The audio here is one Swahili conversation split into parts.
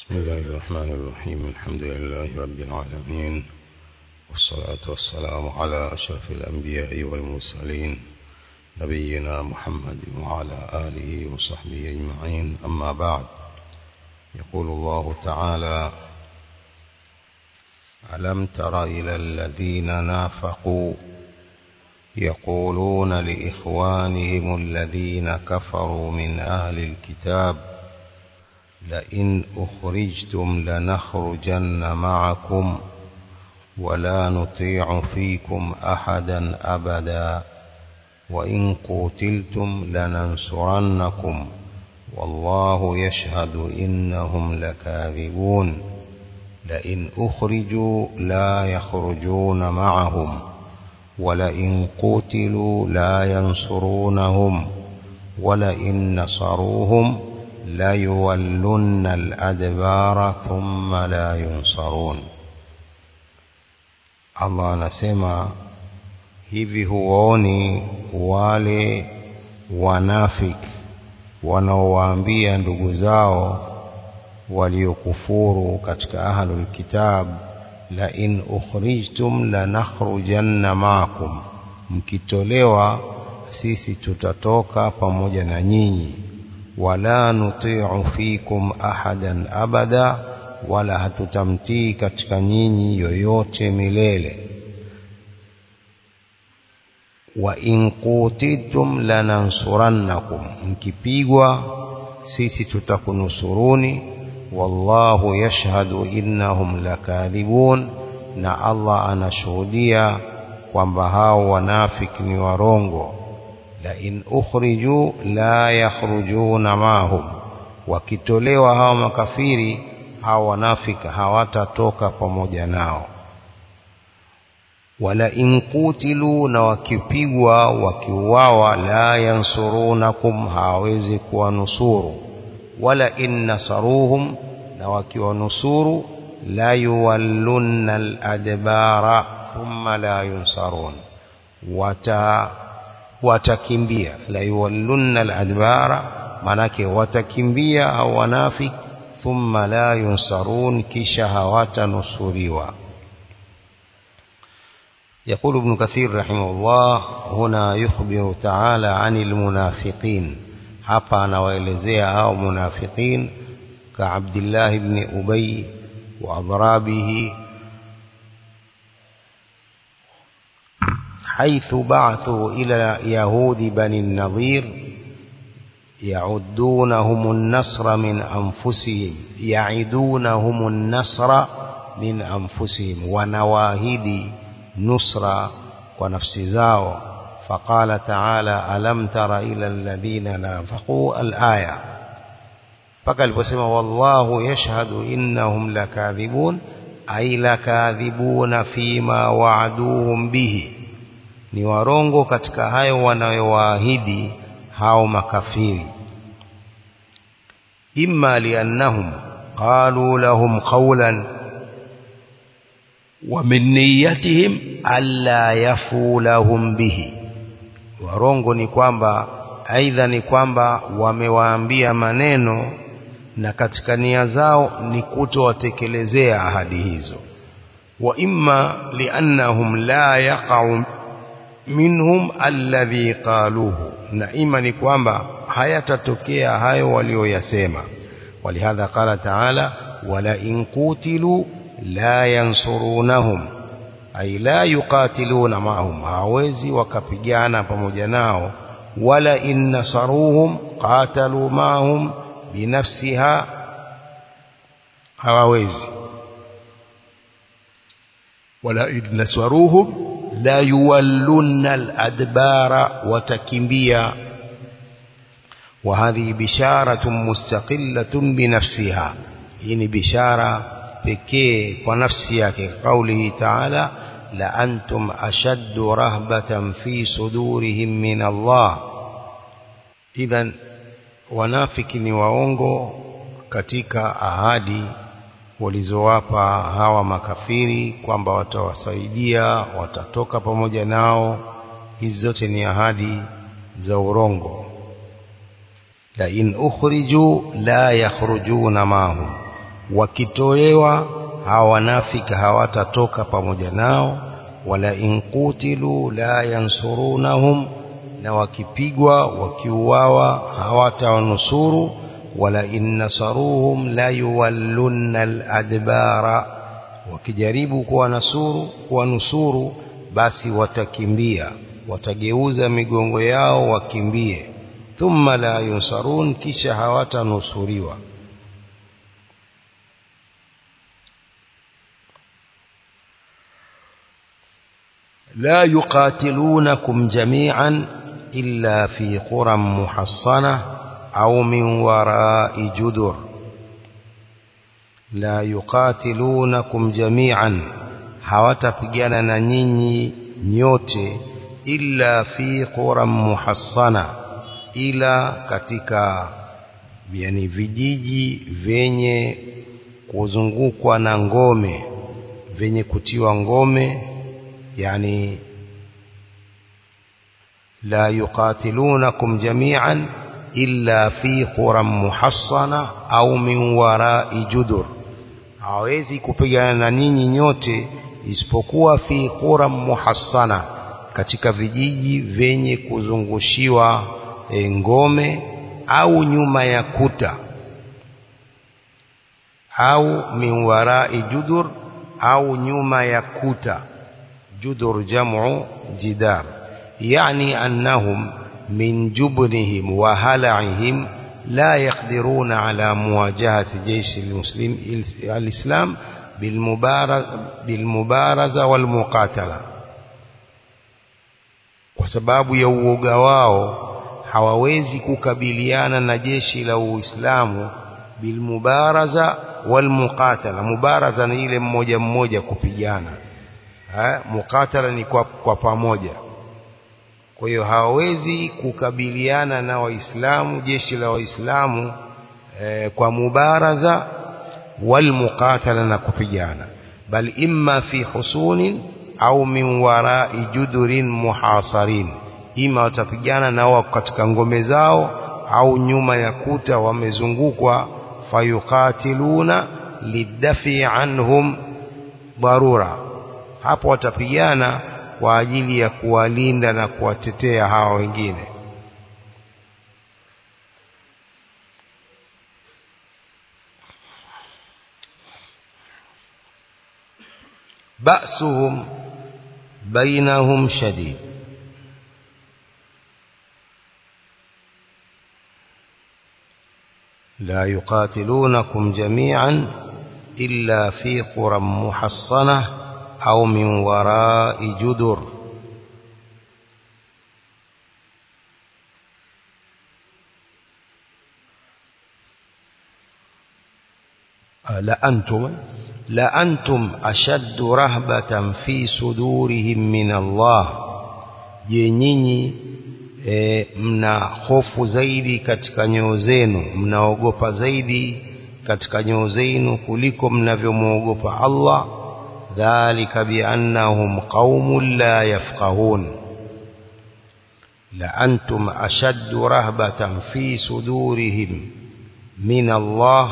بسم الله الرحمن الرحيم الحمد لله رب العالمين والصلاة والسلام على أشرف الأنبياء والمرسلين نبينا محمد وعلى آله وصحبه أجمعين أما بعد يقول الله تعالى ألم تر إلى الذين نافقوا يقولون لإخوانهم الذين كفروا من أهل الكتاب لئن أخرجتم لنخرجن معكم ولا نطيع فيكم أحدا أبدا وإن قتلتم لننصرنكم والله يشهد إنهم لكاذبون لئن أخرجوا لا يخرجون معهم ولئن قتلوا لا ينصرونهم ولئن نصروهم ليولن الأدبار ثم لا ينصرون Allah anasema hivi huwaoni wale wanafiki wanaowaambia ndugu zao waliokufuru katika ahlul kitab la in ukhrijtum lanakhrujanna ma'akum mkitolewa sisi tutatoka pamoja na nyinyi wala nuti'u fikum ahadan abada wala hatutamtii katika nyinyi yoyote milele wa in qutitum lanansurannakum mkipigwa sisi tutakunusuruni wallahu yashhadu innahum lakadhibun na Allah anashuhudia kwamba hao wanafiki ni warongo la in ukhriju la yakhrujuna mahum wakitolewa hao makafiri hao wanafika hawatatoka pamoja nao wala in kutilu na wakipigwa wakiuawa la yansurunakum hawawezi kuwanusuru wala in nasaruhum na wakiwanusuru la yuwallunna al-adbara thumma la yunsarun wata watakimbia la yuwallunna al-adbara manake watakimbia au wanafik thumma la yunsarun kisha hawatanusuriwa يقول ابن كثير رحمه الله هنا يخبر تعالى عن المنافقين hapa anawaelezea hao munafiqin ka Abdullah ibn Ubay wa adrabihi حيث بعثوا إلى يهود بني النظير يعدونهم النصر من أنفسهم يعدونهم النصر من أنفسهم ونواهد نصر ونفس زاو فقال تعالى ألم تر إلى الذين نافقوا الآية فقال بسم والله يشهد إنهم لكاذبون أي لكاذبون فيما وعدوهم به ni warongo katika hayo wanayowaahidi hao makafiri imma liannahum qalu lahum qawlan wa min niyyatihim alla yafu lahum bihi warongo ni kwamba aidha ni kwamba wamewaambia maneno na katika nia zao ni kutowatekelezea ahadi hizo wa imma liannahum la yaqa'u minhum alladhi qaluhu na ima ni kwamba hayatatokea hayo walioyasema walihadha qala ta'ala wala in qutilu la yansurunahum ay la yuqatiluna ma'hum hawezi wakapigana pamoja nao wala in nasaruhum qatalu ma'hum binafsiha hawawezi wala in nasaruhum la yuwallunna al-adbara watakimbia وهذه بشارة مستقلة بنفسها هي بشارة pekee kwa nafsi yake قوله تعالى لأنتم أشد رهبة في صدورهم من الله إذا wanafiki ni waongo katika ahadi walizowapa hawa makafiri kwamba watawasaidia watatoka pamoja nao hizi zote ni ahadi za urongo la in ukhriju la yakhrujuna mahum wakitolewa hawa wanafiki hawatatoka pamoja nao wala inqutilu la yansurunahum na wakipigwa wakiuawa hawatawanusuru wala innasaruhum la yuwallunna aladbara wakijaribu kuwanusuru kuwanusuru basi watakimbia watageuza migongo yao wakimbie thumma la yunsarun kisha hawatanusuriwa لا يقاتلونكم جميعا إلا في قرى محصنة أو من وراء جدر لا يقاتلونكم جميعا hawatapigana na nyinyi nyote illa fi quran muhassana ila katika yani vijiji vyenye kuzungukwa na ngome vyenye kutiwa ngome yani la yuqatilunakum jami'an illa fi quran muhassana au min wara'i judur hawezi kupigana na ninyi nyote isipokuwa fi quran muhassana katika vijiji vyenye kuzungushiwa e, ngome au nyuma ya kuta au min wara'i judur au nyuma ya kuta جدر جمع جدار يعني أنهم من جبنهم وهلعهم لا يقدرون على مواجهة جيش المسلم الإسلام بالمبارزة والمقاتلة kwa sababu ya uoga wao hawawezi kukabiliana na jeshi la Uislamu bilmubaraza walmuqatala mubaraza ni ile mmoja mmoja kupigana ha, mukatala ni kwa, kwa pamoja kwa hiyo hawawezi kukabiliana na waislamu jeshi la waislamu eh, kwa mubaraza wal muqatala na kupigana bal imma fi husunin au min warai judurin muhasarin ima watapigana na wao katika ngome zao au nyuma ya kuta wamezungukwa fayuqatiluna lidafi anhum dharura hapo watapigana kwa ajili ya kuwalinda na kuwatetea hawa wengine ba'suhum bainahum shadid لا يقاتلونكم جميعا إلا في قرى محصنة أو من وراء جدر لأنتم لأنتم أشد رهبة في صدورهم من الله je nyinyi e, mna hofu zaidi katika nyoyo zenu mnaogopa zaidi katika nyoyo zenu kuliko mnavyomwogopa Allah ذلك بأنهم قوم لا يفقهون لأنتم أشد رهبة في صدورهم من الله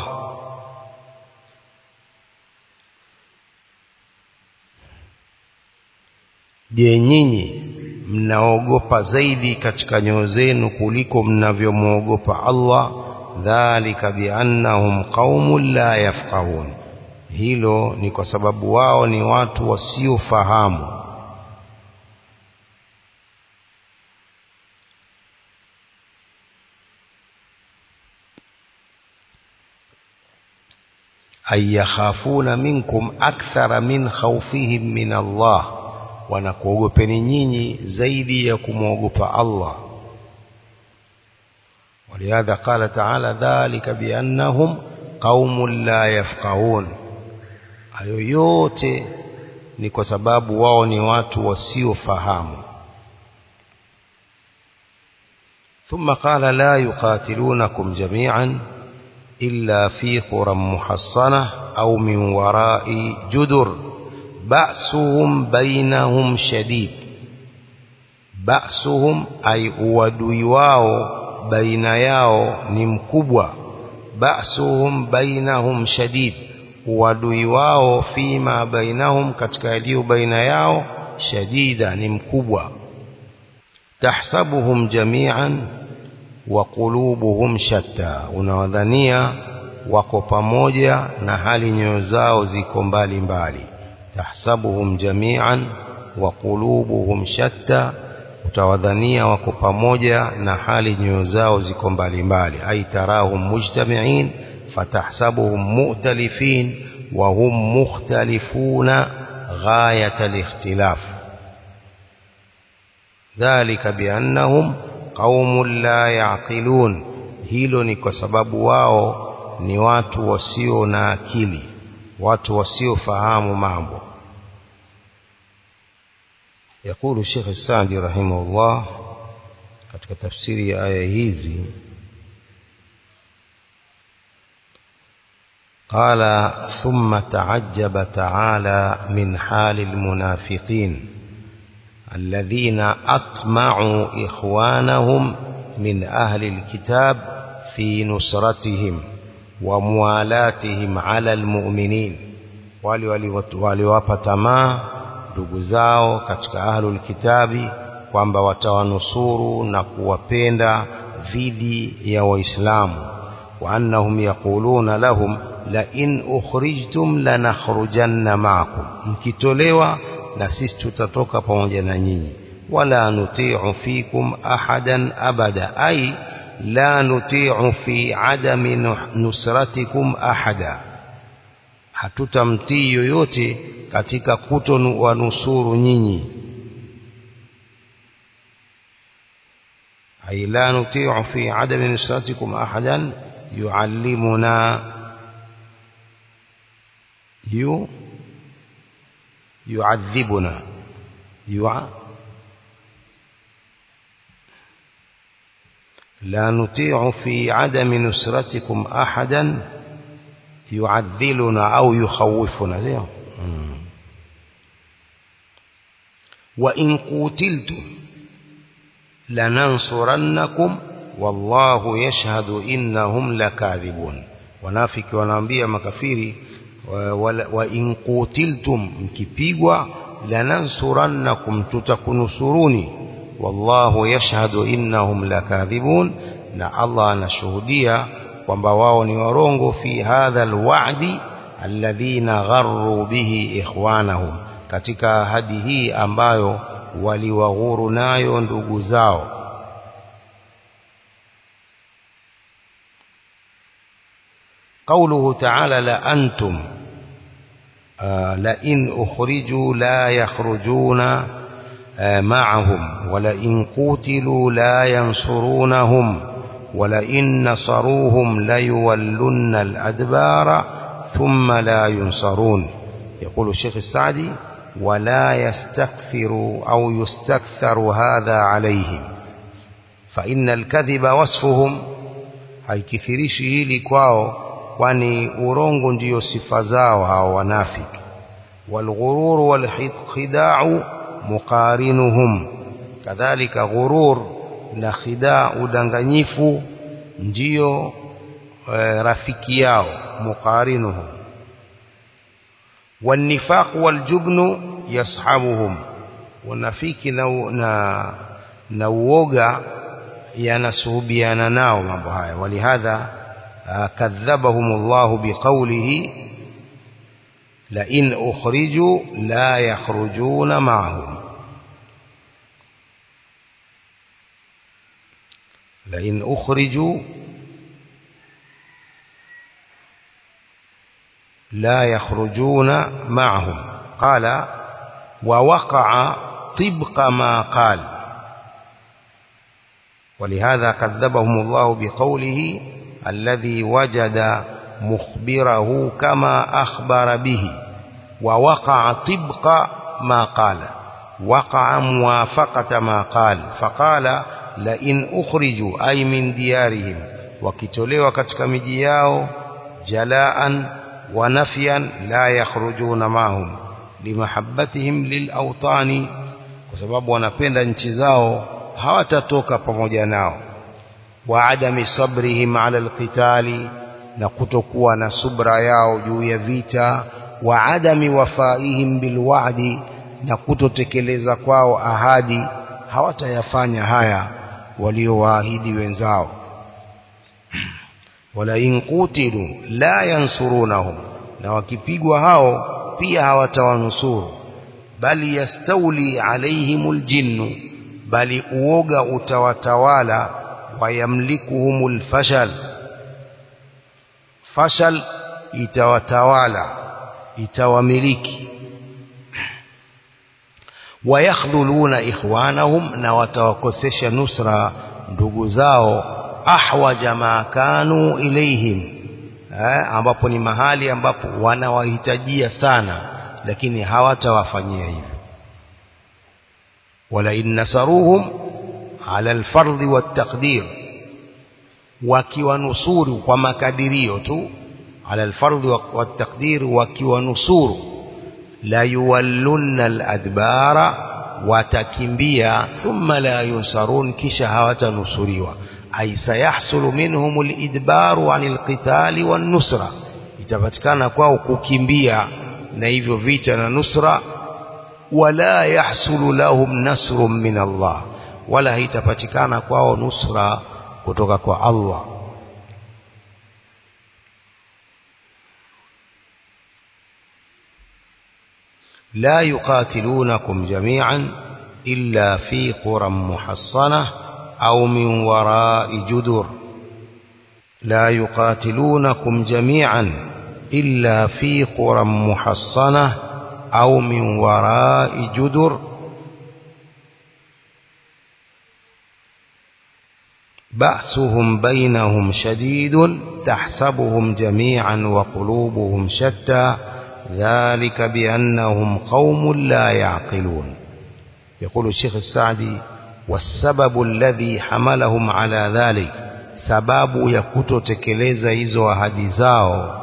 je nyinyi mnaogopa zaidi katika nyoyo zenu kuliko mnavyomwogopa Allah dhalika biannahum qaumun la yafqahun hilo ni kwa sababu wao ni watu wasiofahamu ay yakhafuna minkum akthara min khawfihim min Allah wanakuogopeni nyinyi zaidi ya kumwogopa Allah ولهذا قال تعالى ذلك بأنهم قوم لا يفقهون hayo yote ni kwa sababu wao ni watu wasiofahamu ثم قال لا يقاتلونكم جميعا إلا في قرى محصنة أو من وراء جدر بأسهم بينهم شديد بأسهم أي uadui wao baina yao ni mkubwa ba'suhum bainahum shadid uadui wao fima bainahum katika yaliyo baina yao shadida ni mkubwa tahsabuhum jami'an wa qulubuhum shatta unawadhania wako pamoja na hali nyoyo zao ziko mbali mbali tahsabuhum jami'an wa qulubuhum shatta utawadhania wako pamoja na hali nyoyo zao ziko mbali mbali ay tarahum mujtami'in fatahsabuhum mu'talifin wa hum mukhtalifuna ghayat al-ikhtilaf dhalika biannahum qaumun la yaqilun hilo ni kwa sababu wao ni watu wasio na akili watu wasiofahamu mambo يقول الشيخ السعدي رحمه الله katika tafsiri ya aya hizi قال ثم تعجب تعالى من حال المنافقين الذين أطمعوا إخوانهم من أهل الكتاب في نصرتهم وموالاتهم على المؤمنين waliwapa tamaa ndugu zao katika ahlul kitabi kwamba watawanusuru na kuwapenda dhidi ya waislamu wa annahum yaquluna lahum la in ukhrijtum lanakhrujanna ma'akum mkitolewa na sisi tutatoka pamoja na nyinyi wala nuti'u fikum ahadan abada ay la nuti'u fi adami nusratikum ahada hatutamtii yoyote katika kutowanusuru nyinyi ay la nuti'u fi adami nusratikum ahadan yuallimuna yu يعذبنا يع... لا نطيع في عدم نصرتكم أحدا يعذلنا أو يخوفنا زي وإن قتلتم لننصرنكم والله يشهد إنهم لكاذبون ونافك ونambia makafiri wa in qutiltum mkipigwa lanansurannakum tutakunusuruni wallahu yashhadu innahum lakadhibun na Allah anashuhudia kwamba wao ni warongo fi hadha alwa'di alladhina gharru bihi ikhwanahum katika ahadi hii ambayo waliwaghuru nayo ndugu zao قوله تعالى لأنتم آه لئن أخرجوا لا يخرجون آه معهم ولئن قتلوا لا ينصرونهم ولئن نصروهم ليولن الأدبار ثم لا ينصرون يقول الشيخ السعدي ولا يستكثر أو يستكثر هذا عليهم فإن الكذب وصفهم haikithirishi hili kwao kwani urongo ndiyo sifa zao hao wanafiki walghurur walkhida'u muqarinuhum kadhalika ghurur na khidaa udanganyifu ndiyo e, rafiki yao muqarinuhum والنفاق والجبن يصحبهم wanafiki na na na uoga yanasuhubiana nao mambo haya walihadha كذبهم الله بقوله لئن أخرجوا لا يخرجون معهم لئن أخرجوا لا يخرجون معهم قال ووقع طبق ما قال ولهذا كذبهم الله بقوله الذي وجد مخبره كما أخبر به ووقع طبق ما قال وقع موافقة ما قال فقال لئن أخرجوا أي من ديارهم وكتلوا كتك مجياو جلاء ونفيا لا يخرجون معهم لمحبتهم للأوطان وسبب wanapenda nchi zao hawatatoka pamoja nao وعدم صبرهم على القتال na kutokuwa na subra yao juu ya vita wa adami wafaihim bilwa'di na kutotekeleza kwao ahadi hawatayafanya haya waliowaahidi wenzao wala in qutilu la yansurunahum na wakipigwa hao pia hawatawanusuru bali yastauli alaihimul jinnu bali uoga utawatawala wayamlikuhumul fashal fashal itawatawala itawamiliki wayakhdhuluna ikhwanahum na watawakosesha nusra ndugu zao ahwaja ma kanu ilaihim eh, ambapo ni mahali ambapo wanawahitajia sana lakini hawatawafanyia hivyo wala in nasaruhum ala alfardhi wattaqdir wakiwanusuru kwa makadirio tu ala alfardhi wattaqdir wakiwanusuru la yuwallunna aladbara watakimbia thumma la yunsarun kisha hawatanusuriwa ay sayahsulu minhum alidbaru anil qitali wan nusra itapatikana kwao kukimbia na hivyo vita na nusra wala yahsulu lahum nasrun min Allah wala haitapatikana kwao nusra kutoka kwa Allah لا يقاتلونكم جميعا إلا في قرى محصنة أو من وراء جدر لا يقاتلونكم جميعا إلا في قرى محصنة أو من وراء جدر بأسهم بينهم شديد تحسبهم جميعا وقلوبهم شتى ذلك بأنهم قوم لا يعقلون يقول الشيخ السعدي والسبب الذي حملهم على ذلك sababu ya kutotekeleza hizo ahadi zao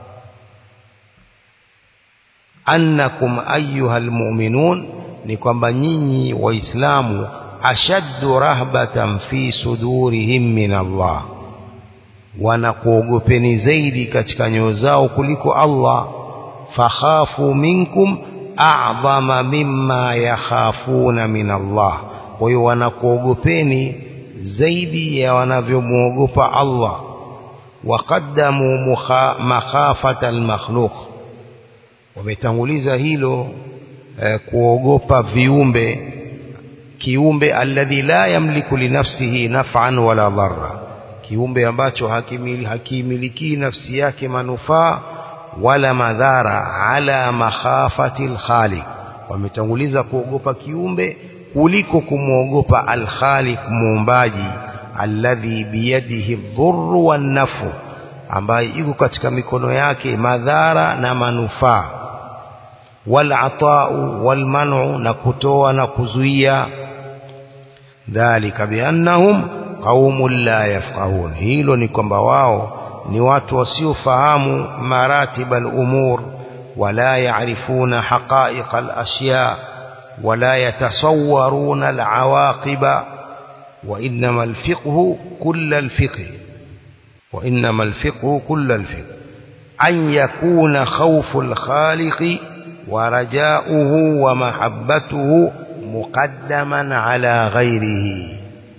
annakum ayuha almu'minun ni kwamba nyinyi waislamu ashaddu rahbatan fi sudurihim min Allah wanakuogopeni zaidi katika nyoyo zao kuliko Allah fakhafu minkum a'zama mimma yakhafuna min Allah kwa hiyo wanakuogopeni zaidi ya wanavyomwogopa Allah waqaddamu makhafata almakhluq wametanguliza hilo eh, kuogopa viumbe kiumbe alladhi la yamliku linafsihi naf'an wala dharra kiumbe ambacho hakimili hakimiliki nafsi yake manufaa wala madhara ala makhafati alkhaliq wametanguliza kuogopa kiumbe kuliko kumwogopa alkhaliq muumbaji alladhi biyadihi dhurru wan nafu ambaye iko katika mikono yake madhara na manufaa wal ata'u wal man'u na kutoa na kuzuia dhalika biannahum qaumun la yafqahun hilo ni kwamba wao ni watu wasiofahamu maratib al-umur wala yaarifuna haqa'iq al-ashya wala yatasawwaruna al-awaqiba wa innama al-fiqhu kull al-fiqh wa innama al-fiqhu kull al-fiqh an yakuna khawfu al-khaliq wa raja'uhu wa mahabbatuhu muqaddaman ala ghayrihi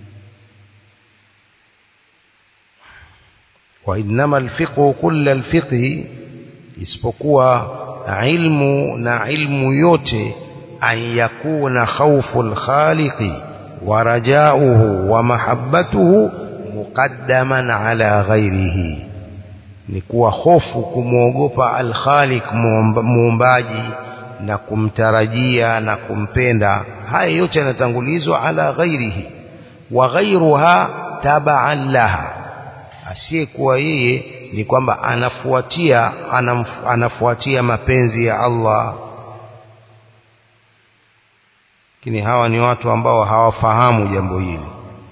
وإنما الفقه كل الفقه isipokuwa ilmu na ilmu yote an yakuna khawfu alkhaliqi wa rajauhu wa mahabbatuhu muqaddaman ala ghairihi ni kuwa hofu kumwogopa alkhaliq muumbaji na kumtarajia na kumpenda haya yote yanatangulizwa ala ghairihi wa ghairuha tabaan laha asiyekuwa yeye ni kwamba anafuatia anamf, anafuatia mapenzi ya Allah lakini hawa ni watu ambao hawafahamu jambo hili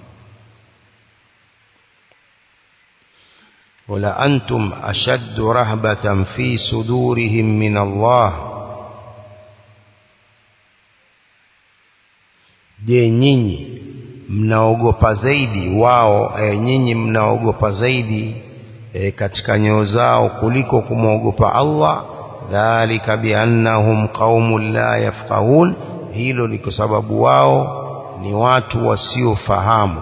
wala antum ashaddu rahbatan fi sudurihim min Allah je nyinyi mnaogopa zaidi wao e, nyinyi mnaogopa zaidi e, katika nyoyo zao kuliko kumwogopa Allah dhalika biannahum qaumun la yafqahun hilo ni kwa sababu wao ni watu wasiofahamu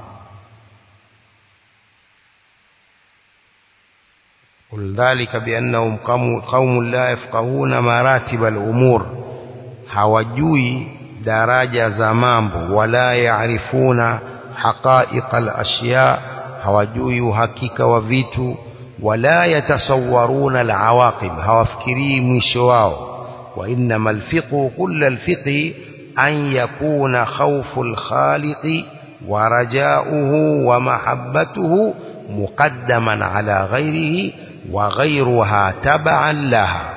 قل ذلك بأنهم قوم لا يفقهون مراتب الأمور hawajui daraja za mambo wala yaarifuna haqaiqa al-ashya hawajui uhakika wa vitu wala yatasawwaruna al-awaqib hawafikirii mwisho wao wa innama al-fiqhu kull al-fiqhi an yakuna khawfu al-khaliqi wa raja'uhu wa mahabbatuhu muqaddaman ala ghayrihi wa ghayruha tab'an laha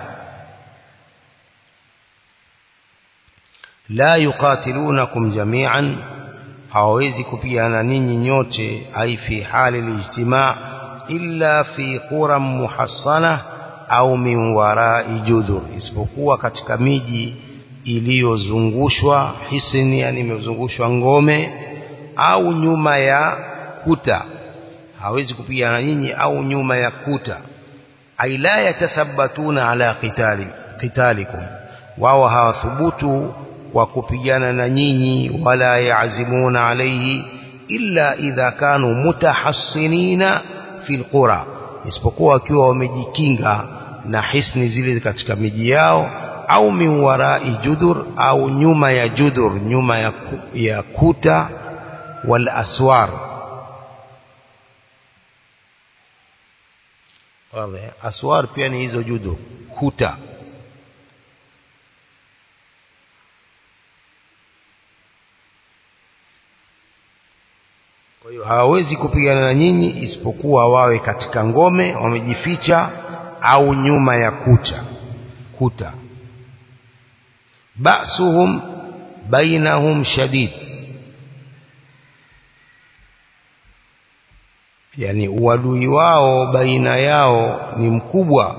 la yuqatilunakum jami'an hawawezi kupigana ninyi nyote ai fi hali lijtimaa illa fi quram muhassana au min warai judur isipokuwa katika miji iliyozungushwa hisni yani imezungushwa ngome au nyuma ya kuta hawezi kupigana nyinyi au nyuma ya kuta ai la yatathabatuna ala qitali qitalikum wao hawathubutu wa kupigana na nyinyi wala yaazimuna alayhi illa idha kanu mutahassinina fil qura isipokuwa wakiwa wamejikinga na hisni zile katika miji yao au min warai judur au nyuma ya judur nyuma ya, ya kuta wal aswar wazi aswar pia ni hizo judur kuta kwa hiyo hawawezi kupigana na nyinyi isipokuwa wawe katika ngome wamejificha au nyuma ya kuta kuta ba'suhum bainahum shadid yani uadui wao baina yao ni mkubwa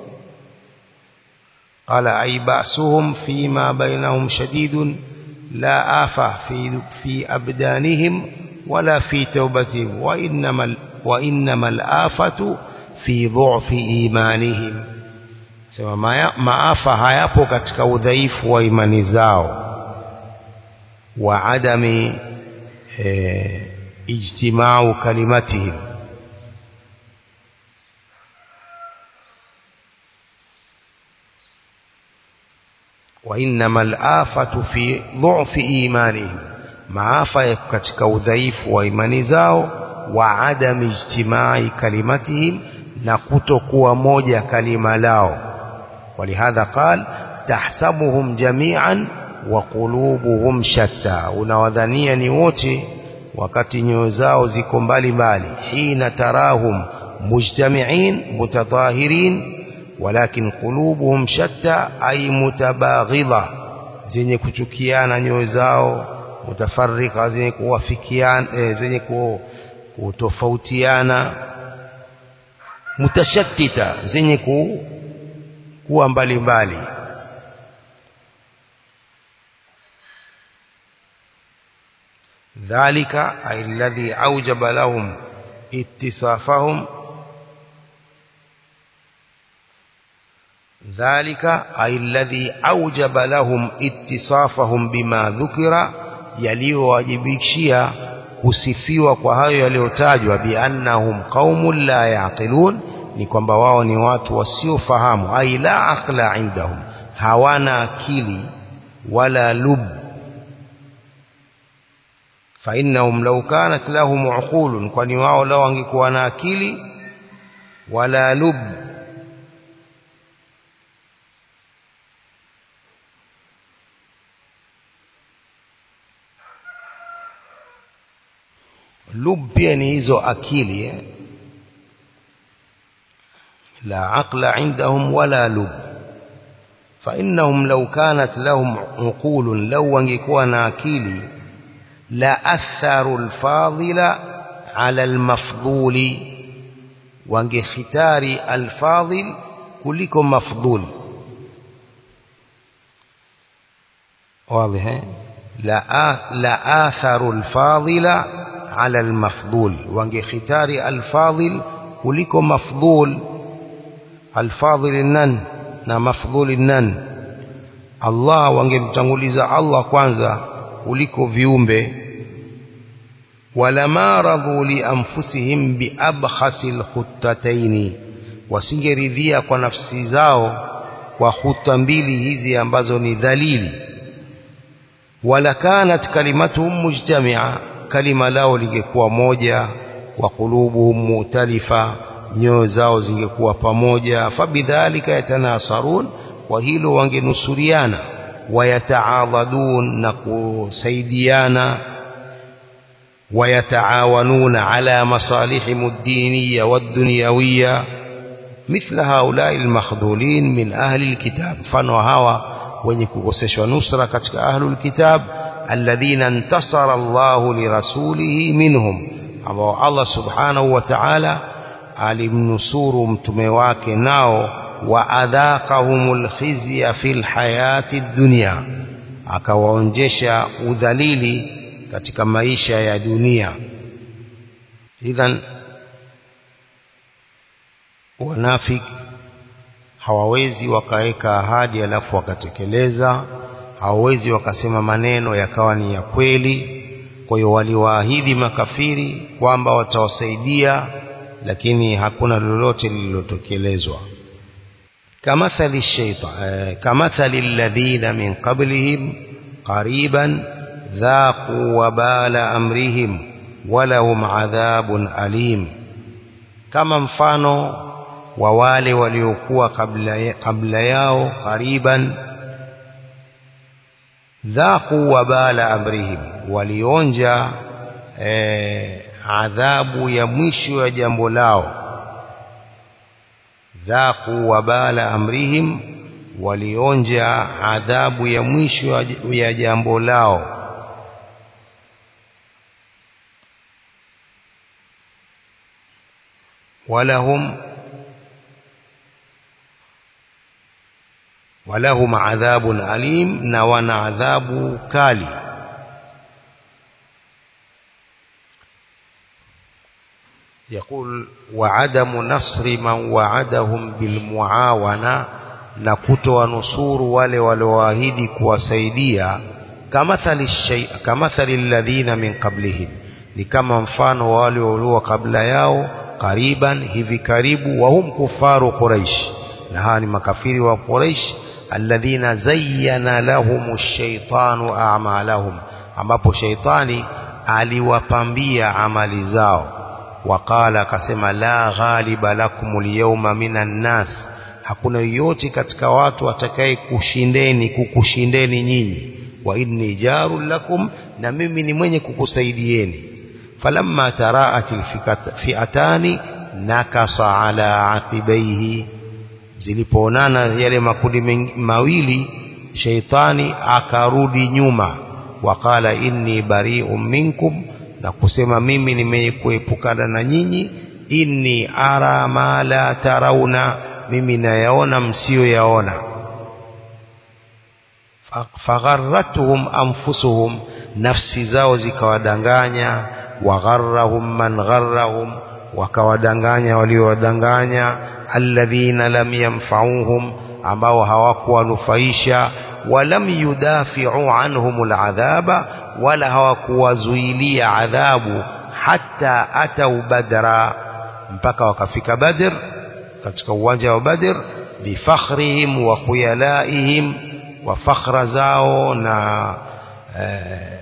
qala ay ba'suhum fima bainahum shadidun la afa fi fi abdanihim ولا في توبتهم وإنما, وإنما الآفة في ضعف إيمانهم sema maafa hayapo katika udhaifu wa imani zao wa adami e, ijtimau kalimatihim wa innama al-afatu fi dhu'fi imanihim maafa ya katika udhaifu wa imani zao wa adami ijtimai kalimatihim na kutokuwa moja kalima lao walihadha qal tahsabuhum jami'an wa qulubuhum shatta unawadhania ni wote wakati nyoyo zao ziko mbali mbali hina tarahum mujtami'in mutatahirin walakin qulubuhum shatta ay mutabaghidha zenye kuchukiana nyoyo zao mutafarrika zenye kuwafikiana e, zenye kutofautiana mutashattita zenye ku, kuwa mbalimbali dhalika ay alladhi awjaba lahum ittisafahum ذلك أي الذي أوجب لهم اتصافهم بما ذكر yaliyowajibishia kusifiwa kwa hayo yaliyotajwa biannahum qaumun la yaqilun ni kwamba wao ni watu wasiofahamu ai la aqla indahum hawana akili wala lub fa innahum law kanat lahum uqulun kwani wao lao wangekuwa na akili wala lub lub pia ni hizo akili eh? la aqla indahum wala lub فإنهم لو كانت لهم عقول لو wangekuwa na akili la atharu alfadila ala almafduli wangekhitari alfadil kuliko mafdul واضح لا لا آثر الفاضل على المفضول wangekhitari alfadil kuliko mafdhul alfadhil nan na mafdhul nan Allah wangemtanguliza Allah kwanza kuliko viumbe walama radhu li anfusihim bi abkhasil khuttataini wasingeridhia kwa nafsi zao kwa huta mbili hizi ambazo ni dhalili wala kanat kalimatuhum mujtamia kalima lao lingekuwa moja wa qulubuhum mu'talifa nyoyo zao zingekuwa pamoja fabidhalika yatanasarun kwa hilo wangenusuriana wayataadhadun na kusaidiana ويتعاونون على مصالحهم الدينية والدنيوية مثل هؤلاء المخذولين من أهل الكتاب فنوهاوا ونكوكسش ونصر كتك أهل الكتاب الذين انتصر الله لرسوله منهم أبو الله سبحانه وتعالى alimnusuru mtume wake nao waadhaqahumul khizya fil hayati dunya akawaonjesha udhalili katika maisha ya dunia idhan wanafik hawawezi wakaweka ahadi alafu wakatekeleza hawawezi wakasema maneno yakawa ni ya kweli kwa hiyo waliwaahidi makafiri kwamba watawasaidia lakini hakuna lolote lililotekelezwa kamathali shaytan kamathali alladhina min qablihim qariban dhaqu wabala amrihim walahum adhabun alim kama mfano wa wale waliokuwa kabla, kabla yao qariban dhaqu wabala amrihim walionja eh, adhabu ya mwisho ya jambo lao dhaqu wabala amrihim walionja adhabu ya mwisho ya jambo lao walahum walahum adhabun alim na wana adhabu kali يقول وعدم نصر من وعدهم بالمعاونة na kutowanusuru wale walioahidi kuwasaidia kamathali shay kamathali alladhina min qablihim ni kama mfano wa wale walio kabla yao kariban hivi karibu wa hum kufaru quraish na hawa ni makafiri wa quraish alladhina zayyana lahum ash-shaytanu a'malahum ambapo shaitani aliwapambia amali zao waqala akasema la ghaliba lakum alyawma minan nas hakuna yoyote katika watu atakaye kushindeni kukushindeni nyinyi wa inni jarul lakum na mimi ni mwenye kukusaidieni falamma taraat alfi'atani nakasa ala aqibaihi zilipoonana yale makundi mawili shaitani akarudi nyuma waqala inni bari'un minkum na kusema mimi nimekuepukana na nyinyi inni ara ma la tarauna mimi nayaona msiyoyaona fagharratuhum anfusuhum nafsi zao zikawadanganya wagharrahum man gharrahum wakawadanganya waliowadanganya alladhina lam yanfa'uhum ambao hawakuwanufaisha walam yudafi'u anhum al'adhaba wala hawakuwazuilia adhabu hata atau badra mpaka wakafika badr katika uwanja wa badr bifakhrihim wa khuyalaihim wa fakhra zao na eh,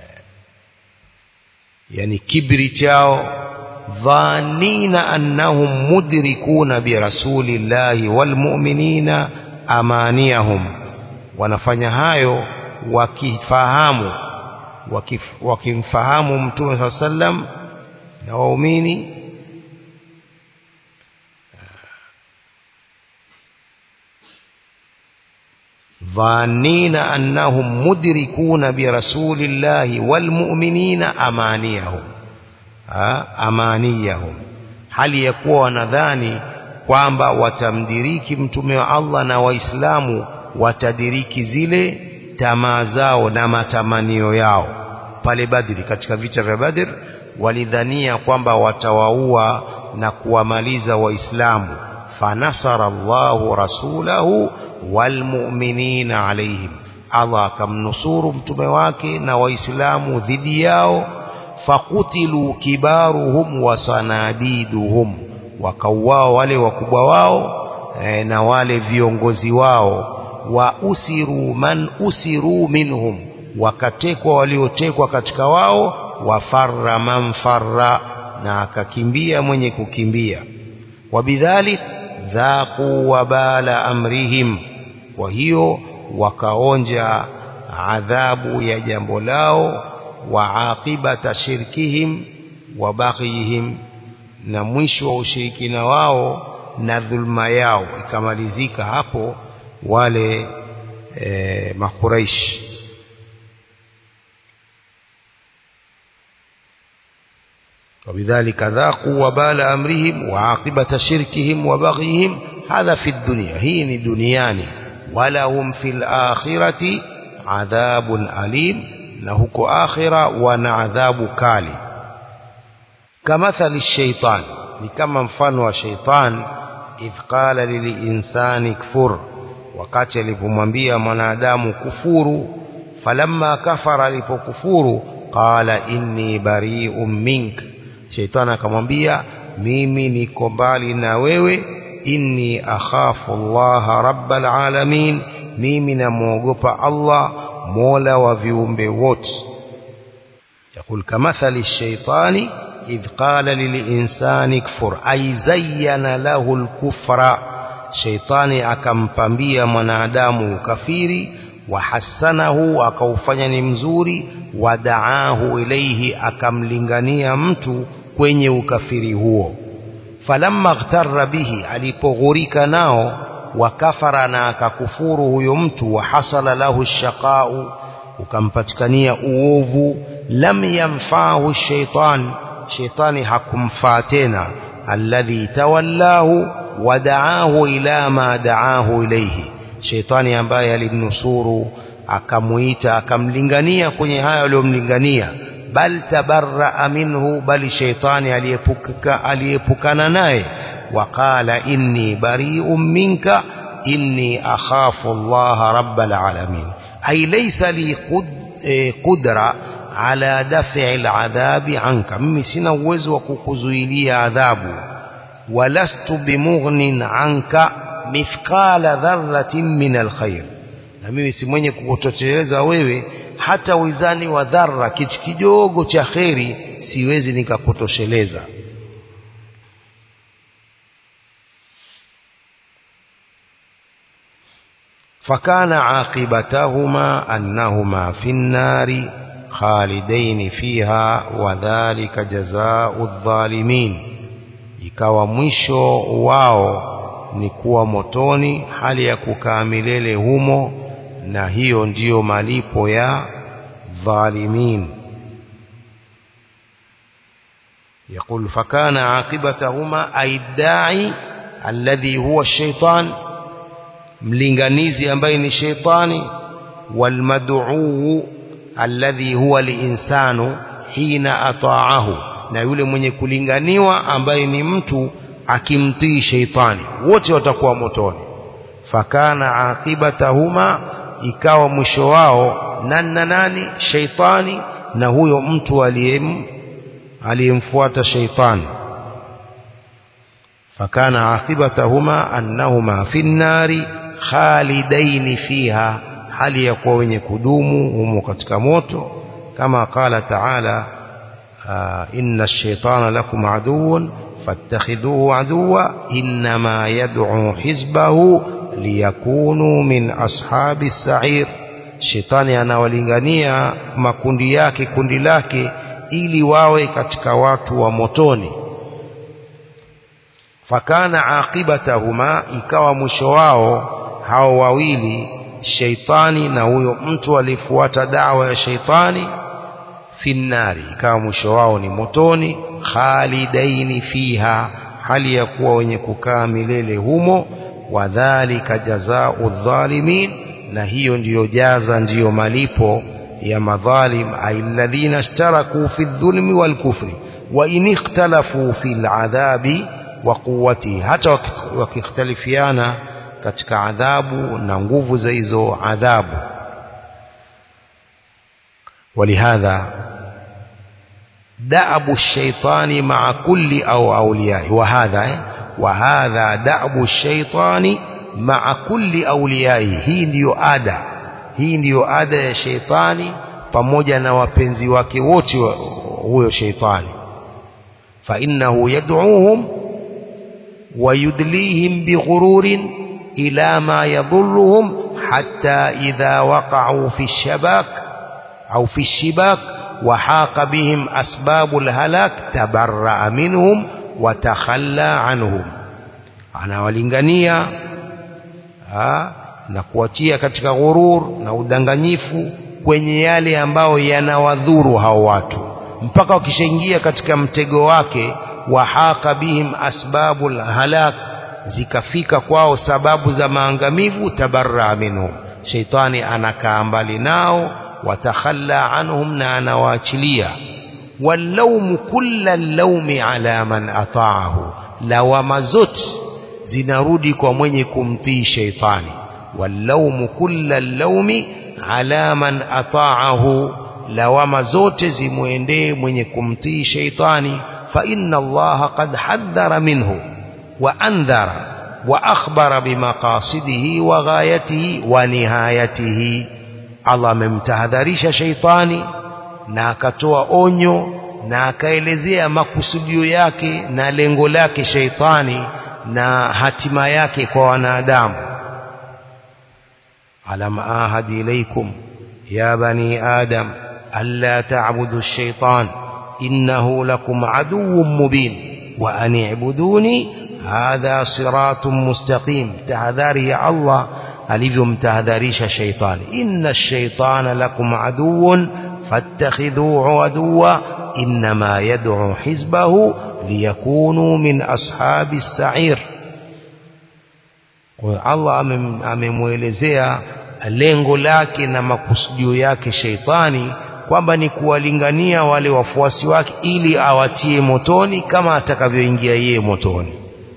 yani kibri chao dhanina annahum mudrikuna birasulillahi walmu'minina amaniyahum wanafanya hayo wakifahamu wakif, wakimfahamu mtume saa sallam na waumini dhanina annahum mudrikuna birasulillahi walmu'minina amaniyahum amaniyahum hali ya kuwa wanadhani kwamba watamdiriki mtume wa Allah na waislamu watadiriki zile tamaa zao na matamanio yao pale Badri katika vita vya Badr walidhania kwamba watawaua na kuwamaliza waislamu fanasara Allahu rasulahu walmu'minina alaihim Allah akamnusuru mtume wake na waislamu dhidi yao fakutilu kibaruhum wa sanadiduhum wakauao wale wakubwa wao e, na wale viongozi wao wa usiru man usiru minhum wakatekwa waliotekwa katika wao wafarra man farra na akakimbia mwenye kukimbia wabidhalik dhaqu wabala amrihim kwa hiyo wakaonja adhabu ya jambo lao wa aqibata shirkihim wa baghihim na mwisho wa ushirikina wao na dhulma yao ikamalizika hapo wale e, makuraish وبذلك ذاقوا وبال أمرهم وعاقبة شركهم وبغيهم هذا في الدنيا هي دنياني ولهم في الآخرة عذاب أليم نهك آخرة ونعذاب كالي كمثل الشيطان لكما مفنوا شيطان إذ قال للإنسان كفر wakati alipomwambia mwanadamu kufuru falamma kafara alipokufuru qala inni bari'un mink shaitani akamwambia mimi niko mbali na wewe inni akhafu Allah rabbal alamin mimi namuogopa Allah mola wa viumbe wote يقول كمثل الشيطان إذ قال للإنسان كفر أي زين له الكفر sheitani akampambia mwanadamu ukafiri wahassanahu akaufanya ni mzuri wadaahu ilaihi akamlingania mtu kwenye ukafiri huo falamma ghtarra bihi alipoghurika nao wakafara na akakufuru huyo mtu wahasala lahu shaqau ukampatikania uovu lam yamfahu shaitan shaitani hakumfaa tena alladhi tawallahu wadaahu ila ma daahu ilayhi shaitani ambaye alimnusuru akamuita akamlingania kwenye hayo aliyomlingania bal tabarraa minhu bali shaitani aliyepuka aliyepukana naye waqala inni bari'un minka inni akhafu Allah rabbal alamin ay laysa li qudra ala daf'i al'adhabi anka mimi sina uwezo wa kukuzuilia adhabu ولست بمغن عنك مثقال ذرة من الخير na mimi si mwenye kukutosheleza wewe hata wizani wa dharra kitu kidogo cha kheri siwezi nikakutosheleza fakana aqibatahuma annahuma fi nnari khalidaini fiha wa dhalika jazaa'u adh-dhalimin ikawa mwisho wao ni kuwa motoni hali ya kukaa milele humo na hiyo ndiyo malipo ya dhalimin يقول فكان عاقبتهما أي الداعي الذي هو الشيطان ملنغنيزي ambaye ni shetani والمدعو الذي هو الإنسان حين أطاعه na yule mwenye kulinganiwa ambaye ni mtu akimtii sheitani wote watakuwa motoni fakana aqibatahuma ikawa mwisho wao nanna nani sheitani na huyo mtu aliyem aliyemfuata sheitani fakana aqibatahuma annahuma fi nnari khalidaini fiha hali ya kuwa wenye kudumu humo katika moto kama qala taala آه إن الشيطان لكم عدو فاتخذوه عدوا إنما يدعو حزبه ليكونوا من أصحاب السعير shetani anawalingania makundi yake kundi lake ili wawe katika watu wa motoni fakana aqibatahuma ikawa mwisho wao hao wawili sheitani na huyo mtu alifuata dawa ya sheitani finnari ikawa mwisho wao ni motoni khalidaini fiha hali ya kuwa wenye kukaa milele humo wadhalika jazaa'u dhalimin na hiyo ndiyo jaza ndiyo malipo ya madhalim alladhina ishtaraku fi dhulmi wal kufri wa in ikhtalafu fil adhabi wa quwwati hata wakikhtalifiana katika adhabu na nguvu za hizo adhabu ولهذا دأب الشيطان مع كل أو أوليائه وهذا وهذا دأب الشيطان مع كل أوليائه hii ndiyo ada hii ndiyo ada ya sheitani pamoja na wapenzi wake wote huyo sheitani fa innahu yad'uuhum wa yudlihim bighururin ila ma yadhurruhum hatta idha waqa'u fi shabak au fi shibak وحاق بهم أسباب الهلاك تبرأ منهم وتخلى عنهم anawalingania na kuwatia katika ghurur na udanganyifu kwenye yale ambayo yanawadhuru hao watu mpaka wakishaingia katika mtego wake wahaka bihim asbabul halak zikafika kwao sababu za maangamivu tabarra minhum sheitani anakaa mbali nao watakhalla anhum na anawaachilia wallaumu kulla llaumi ala man ataahu lawama zote zinarudi kwa mwenye kumtii sheitani wallaumu kulla llaumi ala man ataahu lawama zote zimwendee mwenye kumtii sheitani fa inna allaha qad haddhara minhu wa andhara wa akhbara bimaqasidihi wa ghayatihi wa nihayatihi Allah amemtahadharisha sheitani na akatoa onyo na akaelezea makusudio yake na lengo lake sheitani na hatima yake kwa wanadamu alam ahad ilaykum ya bani adam alla ta'budu ash-shaytan innahu lakum aduwwun mubin wa an i'buduni hadha siratun mustaqim tahadhari ya Allah alivyomtahadharisha sheitani inna ash-shaytana lakum aduwwun fattakhidhuhu aduwwa inma yad'u hizbahu liyakunu min ashabi as-sa'ir kwa Allah amemwelezea lengo lake na makusudio yake sheitani kwamba ni kuwalingania wale wafuasi wake ili awatie motoni kama atakavyoingia yeye motoni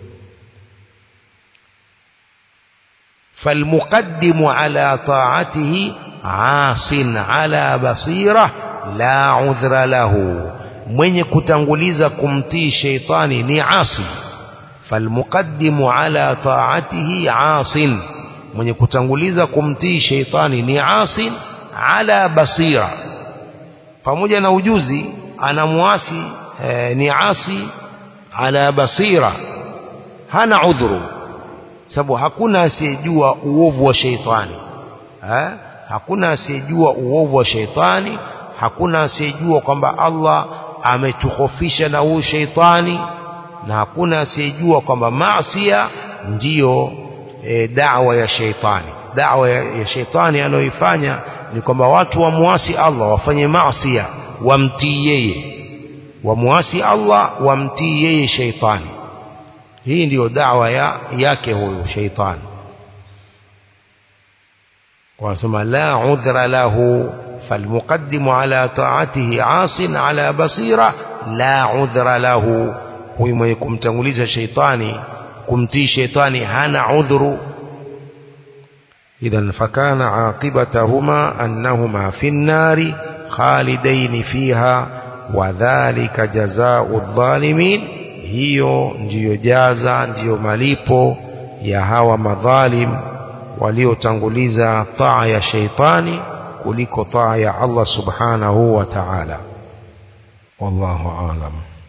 فالمقدم على طاعته عاص على بصيرة لا عذر له mwenye kutanguliza kumtii sheitani ni asi falmuqaddimu ala taatihi asin mwenye kutanguliza kumtii sheitani ni asin ala basira pamoja na ujuzi anamuasi eh, ni asi ala basira hana udhuru sababu hakuna asiyejua uovu wa sheitani ha? hakuna asiyejua uovu wa sheitani hakuna asiyejua kwamba Allah ametukhofisha na huyu sheitani na hakuna asiyejua kwamba maasiya ndiyo e, dawa ya sheitani dawa ya, ya sheitani anayoifanya ni kwamba watu wamuasi Allah wafanye maasiya wamtii yeye wamuasi Allah wamtii yeye sheitani hii ndiyo dawa ya, yake huyu sheitani wanasema la udhra lahu فالمقدم على طاعته عاص على بصيرة لا عذر له huyu mwenye kumtanguliza sheitani kumtii sheitani hana udhuru idhan fakana aqibatahuma annahuma fi nnari khalidaini fiha wadhalika jazau dhalimin hiyo ndiyo jaza ndiyo malipo ya hawa madhalim waliotanguliza taa ya sheitani kuliko taa ya Allah subhanahu wa ta'ala wallahu aalam